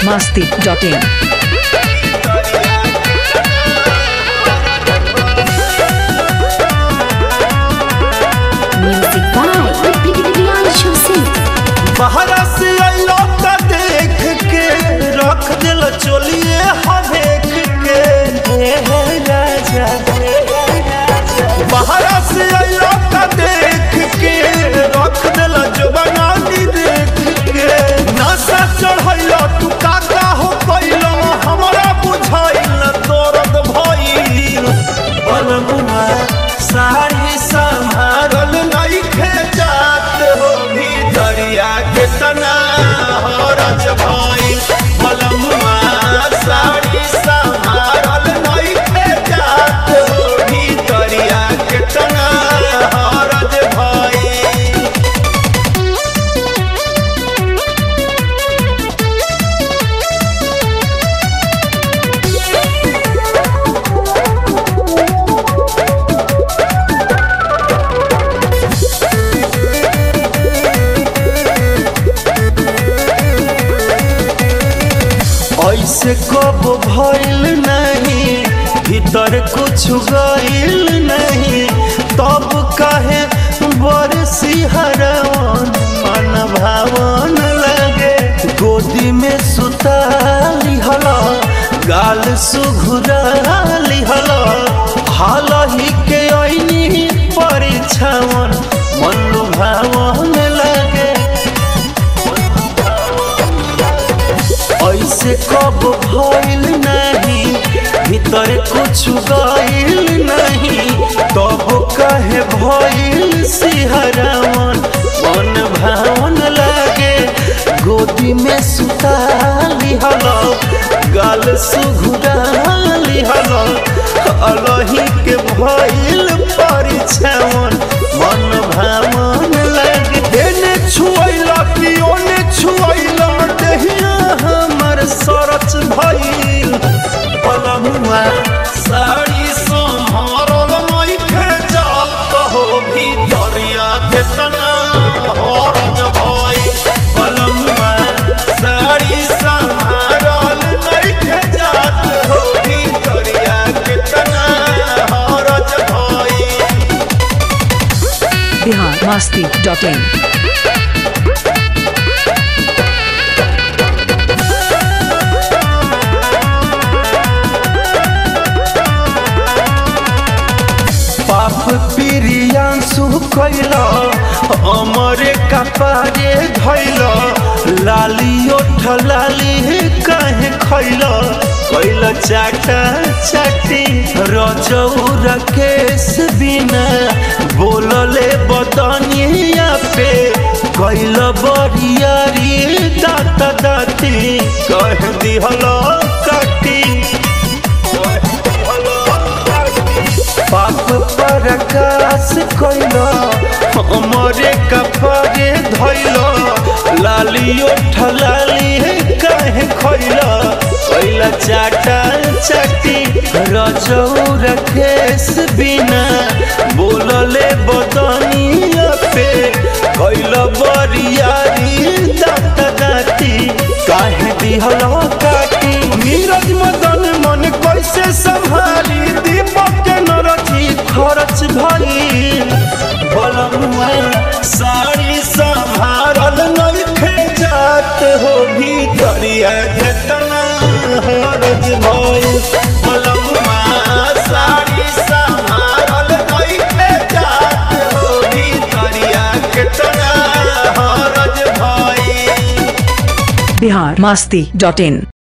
masti.in. Music by Priyanshu Singh. बहरा से अइलो त देख के रख दिल चोलिए हदेख के हे हे राजा बहरा से अइलो त देख के रख दिल जवानी देख के नशा चढ़ैलो तू काका हो कैलो हमरा बुझाइल दर्द भइल बनमुआ साड़ी संभारल नइखे जात हो भीतरिया के तना हरज भइल बनमुआ साड़ी संभारल नइखे जात हो भीतरिया के तना हरज भइल ऐसे कब भइल नहीं भीतर कुछ गइल नहीं तब काहे बरसी हरवन मन भावन लगे गोदी में सुता लिहल गाल सुघुरा लिहल हाल ही के ऐनी परीक्षावन मन भावन लगे ऐसे कब भइल नहीं भीतर कुछ गइल नहीं तब कहे भइल सिहरावन मन भावन लागे गोदी में सुता लिहल गाल सुघुरा लिहल अलही के भइल परीक्षावन मन भावन लागे एने छुअइला कि ओने छुअइला देहिया हमर सरच भइल पलमुआ साड़ी सम्हारल नइखे जात कहो भीतरिया के तना हरज भइल पलमुआ साड़ी सम्हारल नइखे जात हो भीतरिया के तना हरज भइल Bihar masti.in. पाप प्रियांशु कैल अमरे कपारे धैल लाली ओठ लाली काहे खैल कैल चाटा चाटी रजौर केस बिना बोलले बदनिया पे कैल बरियारी दात दाती कह दिहल काटी पाप प्रकाश कैल हमरे कपड़े धैल लाली ओठ लाली काहे खैल कैल चाटा चाटी रजौर केस बिना बोलले बदनिया पे कैल बरियारी दात दाती काहे दिहल काटी नीरज मदन मन कैसे संभाली दीपक के नरथी खरच भइल बलमुआ साड़ी संभारल नइखे जात हो भीतरिया के तना हरज भइल बलमुआ साड़ी संभारल नइखे जात हो भीतरिया के तना हरज भइल Bihar masti.in.